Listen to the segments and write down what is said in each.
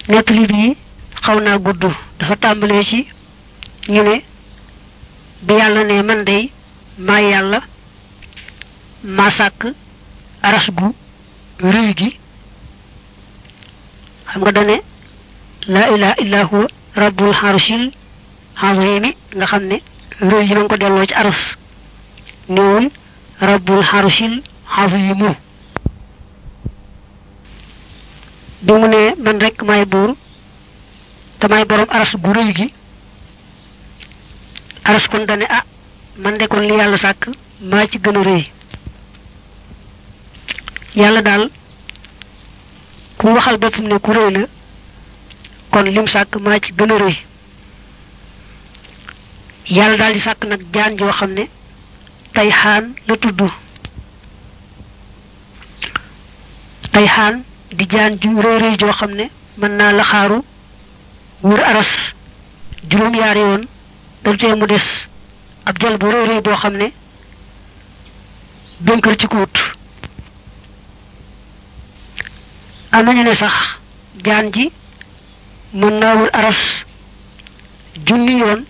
nettali bii xaw naa gudd dafa tàmbalee ci ñu ne bi yàlla ne man day maa yàlla maa sàkk aras gu rëy gi xam nga dane laa ilaha illa huwa rabbul harshil azimi nga xam ne rëy ji ma ngi ko delloo ci aras néewul rabbul harshil azimu bi mu ne man rek maay buur te maay borom aras gu rëy gi aras kon dane ah man de kon li yàlla sàkk maa ci gën a rëy yàlla daal ku waxal boppam ne ku rëy la kon lim sàkk maa ci gën a rëy yàlla daal di sàkk nag jaan joo xam ne tey xaan la tudd tey xaan di jaan ju rëy rëy joo xam ne mën naa la xaaru wër aras juróom yaari yoon daltee mu des ab jël bu rëy rëy boo xam ne bënkër ci kuut am nañu ne sax jaan ji mën naa wër aras junni yoon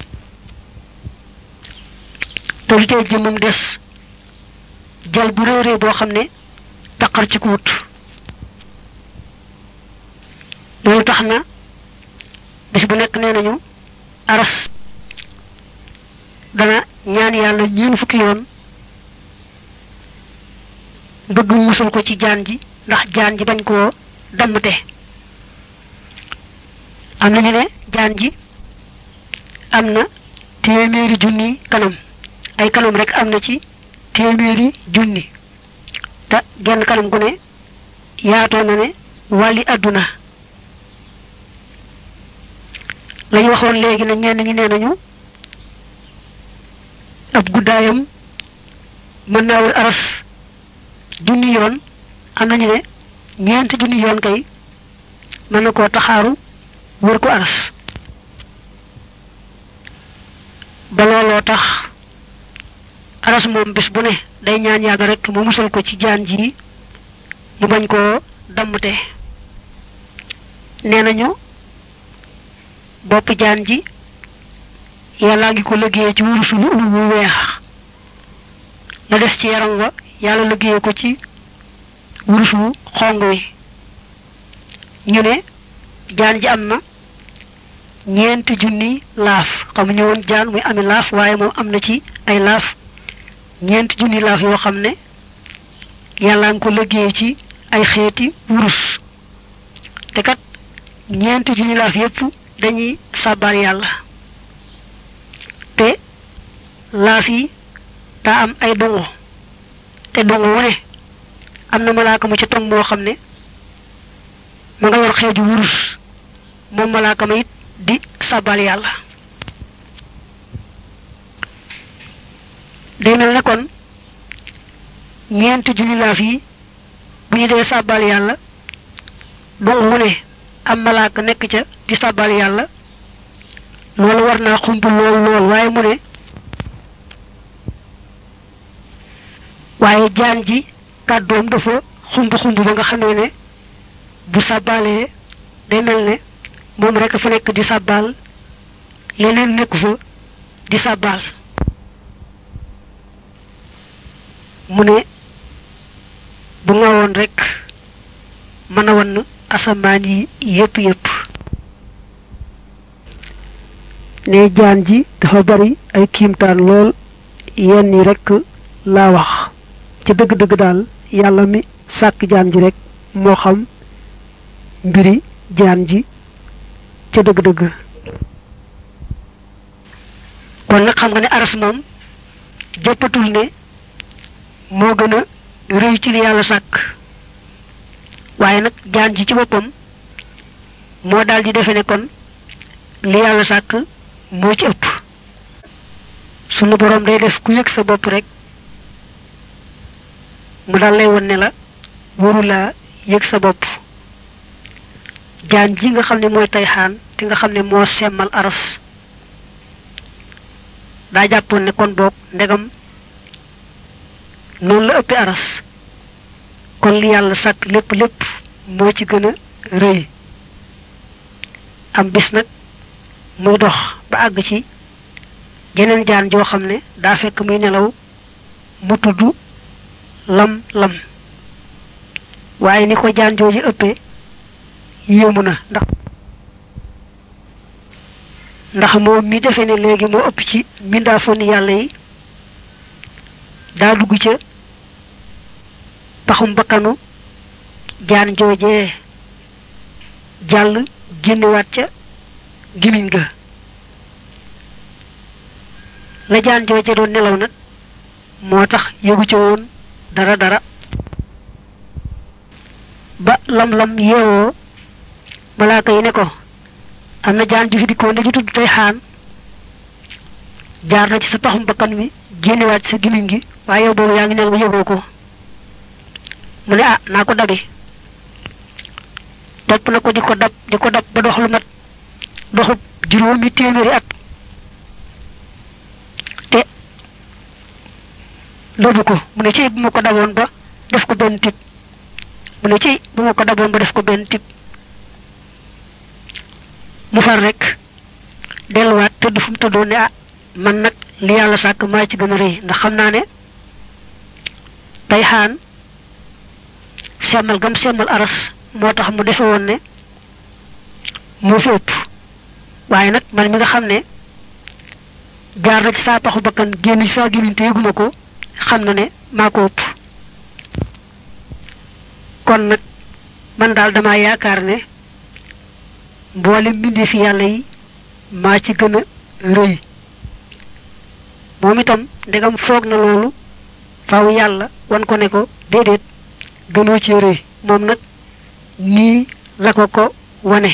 daltee jëmmam des jël bu rëy rëy boo xam ne taqar ci kuut loolu tax na bis bu nekk nee nañu aras dana ñaan yàlla ñeen fukki yoon bëgg musul ko ci jaan ji ndax jaan ji bañ koo dammte am nañu ne jaan ji am na téeméeri junni kanam ay kanam rek am na ci téeméeri junni te genn kanam gu ne yaatoo na ne wàlli àdduna lañu waxoon léegi na ñenn ñi nee nañu ab guddaayam mën naa wër aras junni yoon am nañu ne ñeenti junni yoon kay mën na koo taxaaru wër ko aras ba looloo tax aras moom bés bu ne day ñaan yàgg rek mu musal ko ci jaan ji mu bañ koo dammte nee nañu bopp jaan ji yàllaa ngi ko liggéeye ci wurusu lu ulu wu weex la des ci yaram wa yàlla liggéeye ko ci wurusu wu xong wi ñu ne jaan ji am na ñeenti junni laaf xam ñu woon jaan muy ami laaf waaye moom am na ci ay laaf ñeenti junni laaf yoo xam ne yàllaa ngi ko liggéeye ci ay xeeti wurus te kat ñeenti junni laaf yépp dañuy sàbbaal yàlla te laaf yi daa am ay dongo te dongo wu ne am na malaaka mu ci tong moo xam ne ma nga yor xeeju wurus moom malaaka ma it di sàbbaal yàlla day mel ne kon ñeenti junni laaf yi bu ñu dee sàbbaal yàlla dongo wu ne am malaaka nekk ca di sàbbal yàlla loolu war naa xumb lool lool waaye mu ne waaye jaan ji kàddoom dafa xumb xumb ba nga xamee ne bu sàbbalee day mel ne moom rek fa nekk di sàbbal leneen nekku fa di sàbbal mu ne bu ngawoon rek mën a wann asamaan yi yépp yépp ne jaan ji dafa bari ay kiimtaan lool yenn yi rekk laa wax ci dëgg-dëgg daal yàlla mi sàkk jaan ji rekk moo xam mbiri jaan ji ca dëgg-dëgg kon nag xam nga ne aras moom jàppatul ne moo gën a rëy ci li yàlla sàkk waaye nag jaan ji ci boppam moo daal di defe ne kon li yàlla sàkk moo ci ëpp sunu boroom day def ku yëg sa bopp rek mu daal lay won ne la waru laa yëg sa bopp jaan ji nga xam ne mooy tey xaan te nga xam ne moo semmal aras daa jàppoon ne kon boog ndegam noonu la ëppee aras kon li yàlla sàkk lépp lépp moo ci gën a rëy am bis nag muy dox ba àgg ci jeneen jaan joo xam ne daa fekk muy nelaw mu tudd lam lam waaye ni ko jaan jooju ëppee yéemu na ndax ndax moom mi defe ne léegi moo ëpp ci mbindaafoon yàlla yi daa dugg ca paxum bakkanu jaan joojee jàll génnewaat ca gimiñ ga la jaan jooje doon nelaw nag moo tax yëgu ca woon dara dara ba lam-lam yeewoo malaaka yi ne ko am na jaan ju fi dikkoon dañu tudd tey xaan jaar na ci sa paxum bakkan mi génnewaat ci sa gimiñ gi waaye yow boobu yaa ngi nelaw yëgoo ko mu ne ah naa ko dabi topp na ko di ko dab di ko dab ba dox lu mat doxub juróomi téeméeri at te lobu ko mu ne ci bu ma ko daboon ba def ko benn tip mu ne ci bu ma ko daboon ba def ko benn tip mu far rek delluwaat tëdd fu mu tëddoon ne ah man nag li yàlla sàkk maa ci gën a rëy ndax xam naa ne tey xaan semmal gam semmal aras moo tax mu defe woon ne moo fi ëpp waaye nag man mi nga xam ne jaar na ci saa paxu bakkan génn ci saa gémmiñ te yëguma ko xam na ne maa ko ëpp kon nag man daal dama yaakaar ne mboole mbindi fi yàlla yi maa ci gën a rëy moom itam ndegam foog na loolu faw yàlla wan ko ne ko déedéet gënoo ci rëy moom nag nii la ko ko wane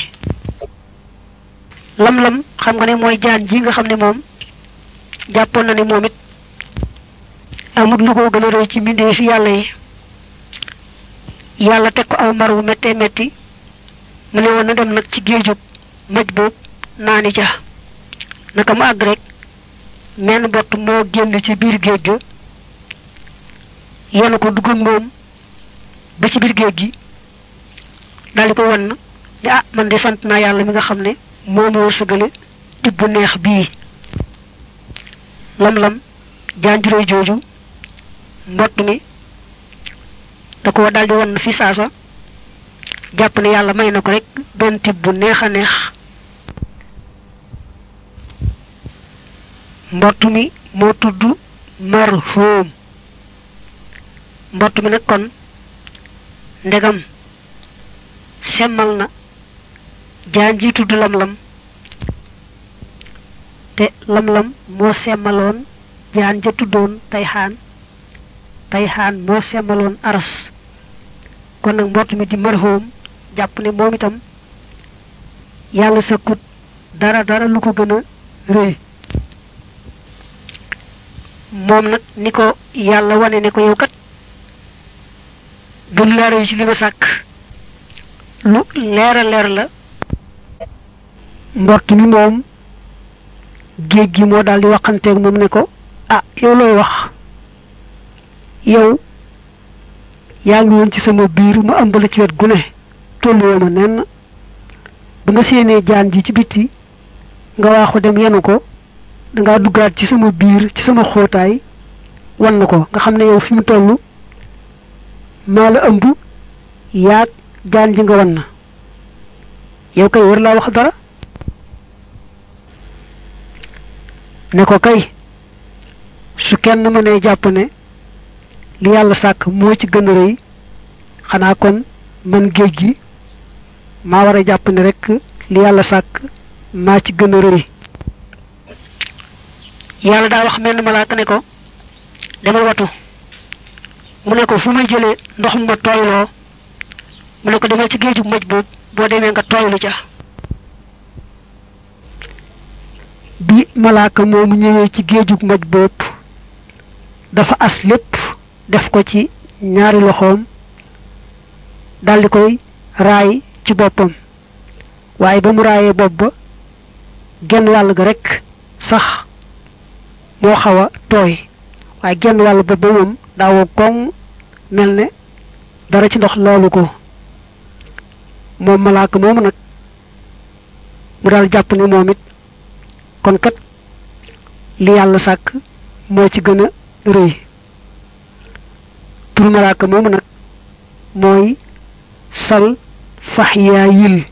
lam-lam xam nga ne mooy jaan ji nga xam ne moom jàppoon na ne moom it amut lu ko gën a rëy ci mbindee fi yàlla yi yàlla teg ko aw mar wu méttee métti mu ne woon na dem nag ci géejug maj boobu naani ja naka mu àgg rek menn bott moo génn ci biir géej ga yenu ko dugg ak moom ba ci biir géej gi daldi ko won ne ah man de sant naa yàlla mi nga xam ne moo ma wërsëgale tibb bu neex bii lam-lam jaanjuróy jooju mbott mi da ko daldi won fi saasa jàpp ne yàlla may na ko rek benn tibb bu neex a neex mbott mi moo tudd marhum mbott mi nag kon ndegam semmal na jaan ji tudd lam-lam te lam-lam moo semmaloon jaan ja tuddoon tayxaan tayxaan moo semmaloon aras kon nag mbott mi di marhum jàpp ne moom itam yàlla sëkkut dara dara lu ko gën a rëy moom nag ni ko yàlla wane ne ko yow kat gën laa rëy ci li ma sàkk lu leera leer la mbott mi moom géej gi moo daal di waxanteeg moom ne ko ah yow looy wax yow yaa ngi woon ci sama biir mu ëmb la ci wet gu ne tolluwoo ma nenn ba nga séenee jaan ji ci bitti nga waaxu dem yenu ko dangaa duggaat ci sama biir ci sama xóotaay wan na ko nga xam ne yow fi mu toll maa la ëmb yaag jaan ji nga wan na yow kay war laa wax dara ne ko kay su kenn mënee jàpp ne li yàlla sàkk moo ci gën a rëy xanaa kon man géej gi maa war a jàpp ne rek li yàlla sàkk maa ci gën a rëy yàlla daa wax menn malaaka ne ko demal watu mu ne ko fu may jëlee ndox mu ma tooyloo mu ne ko demal ci géejug maj boobu boo demee nga tooylu ca bi malaaka moomu ñëwee ci géejug maj boobu dafa as lépp def ko ci ñaari loxoom daldi koy raay ci boppam waaye ba mu raayee bopp ba genn wàll ga rekk sax moo xaw a tooy waaye genn wàll bopp ba moom daawoo koŋ mel ne dara ci ndox loolu ko moom malaaka moomu nag mu daal jàpp ni moom it kon kat li yàlla sàkk moo ci gën a rëy tur malaaka moomu nag mooy sal faxyaayil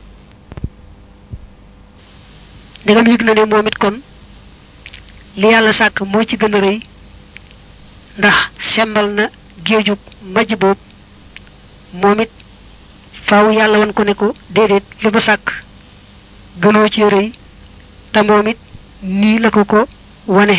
ndegam yëg na ne moom it kon li yàlla sàkk moo ci gën a rëy ndax sembal na géejug majj boob moom it faaw yàlla wan ko ne ko déedéet li ma sàkk gënoo ci rëy te moom it nii la ko ko wane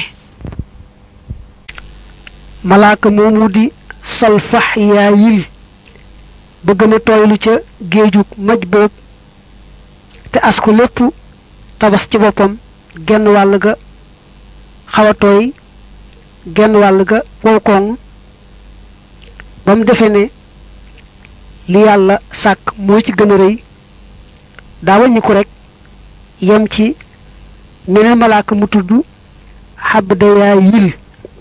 malaaka moomu di salfax yaayil ba gën a tooylu ca géejug maj boob te as ko lépp tabas ci boppam genn wàll ga xaw a tooy genn wàll ga wow koŋ ba mu defee ne li yàlla sàkk moo ci gën a rëy daa wàññi ko rek yem ci meneen malaaka mu tudd xabdayaayil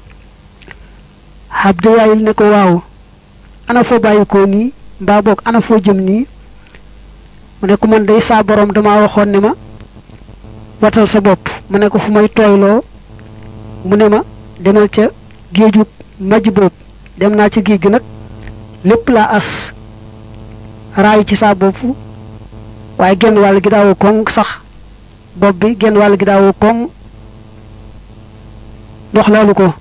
xabdayaayil ne ko waaw ana foo bàyyi ko nii mbaa boog ana foo jëm nii mu ne ko man day saa borom dama waxoon ne ma watal sa bopp mu ne ko fu may tooyloo mu ne ma demal ca géejug majj boobu dem naa ca géej gi nag lépp laa as raay ci saa bopp waaye genn wàll gi daawoo koŋ sax bopp bi genn wàll gi daawoo koŋ ndox laalu ko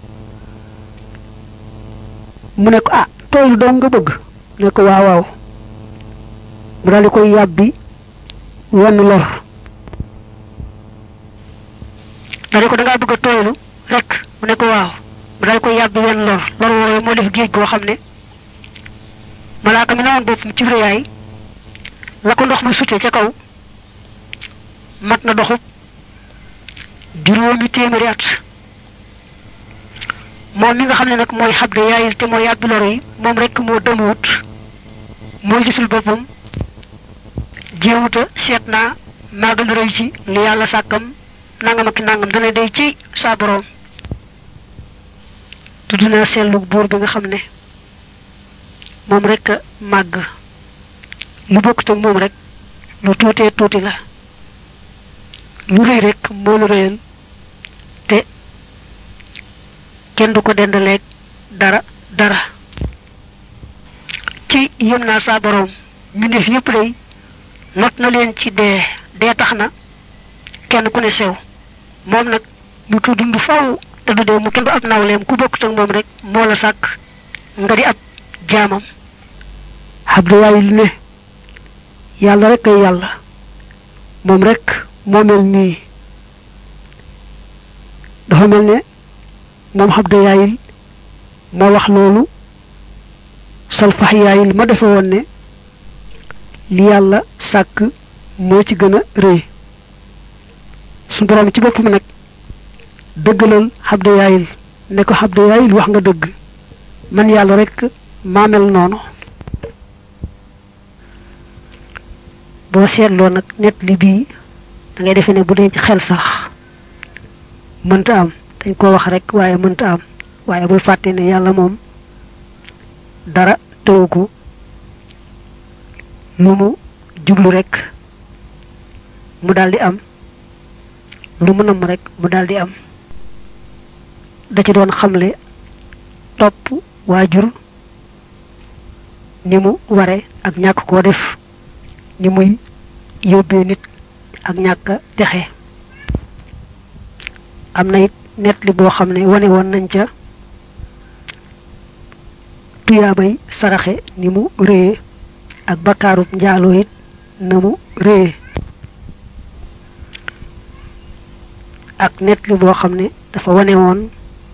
mu ne ko ah tooylu doon nga bëgg ne ko waaw waaw mu daal di koy yàbbi wenn lor daal di ko da ngaa bëgg a tooylu rek mu ne ko waaw mu daal di koy yàbbi wenn lor lor woowu moo def géej goo xam ne malaaka mi newoon boppam ci réyaay la ko ndox ma sute ca kaw mat na doxub juróomi téeméeri at moom mi nga xam ne nag mooy xabde yaayil te mooy yàbbi lor yi moom rek moo demuwut moo gisul boppam jéewuta seet naa maa gën a rëy ci li yàlla sàkkam nangam ak nangam dana day ci saa boroom tudd naa seetlu buur bi nga xam ne moom rek a màgg lu bokkut ak moom rek lu tuutee tuuti la lu rëy rek moo lu rëyal te kenn du ko dendaleeg dara dara ci yëm naa saa boroom mbindeef yépp day not na leen ci dee dee tax na kenn ku ne sew moom nag mu ko dund faw te du dee mu kenn du ab nawleem ku bokkut ak moom rek moo la sàkk nga di ab jaamam Abdoulaye li ne yàlla rek ay yàlla moom rek moo mel nii dafa mel ne moom Abdoulaye moo wax loolu salfax yaayil ma defe woon ne li yàlla sàkk moo ci gën a rëy su borom ci boppam nag dëggalal Abdoulaye ne ko Abdoulaye wax nga dëgg man yàlla rek maa mel noonu boo seetloo nag net li bii da ngay defe ne bu dee ci xel sax mënta am dañ ko wax rek waaye mënta am waaye bul fàtte ne yàlla moom dara tëwu ko lu mu jublu rek mu daldi am lu mu namm rek mu daldi am da ci doon xamle topp waajur ni mu ware ak ñàkk koo def ni muy yóbbee nit ak ñàkk texe am na it net li boo xam ne wane woon nañ ca tuyaabay saraxe ni mu réye ak bakkaarub njaaloo it na mu réye ak net li boo xam ne dafa wane woon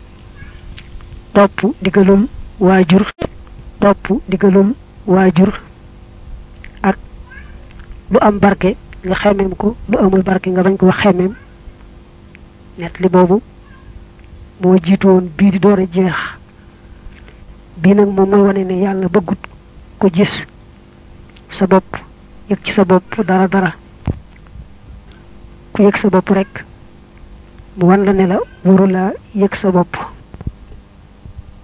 topp digalul waajur topp digalul waajur ak lu am barke nga xemeem ko lu amul barke nga bañ ko xemeem net li boobu moo jiitu woon bii di door a jeex bii nag moom mooy wane ne yàlla bëggut ko gis sa bopp yëg ci sa bopp dara dara ku yëg sa bopp rek mu wan la ne la waru laa yëg sa bopp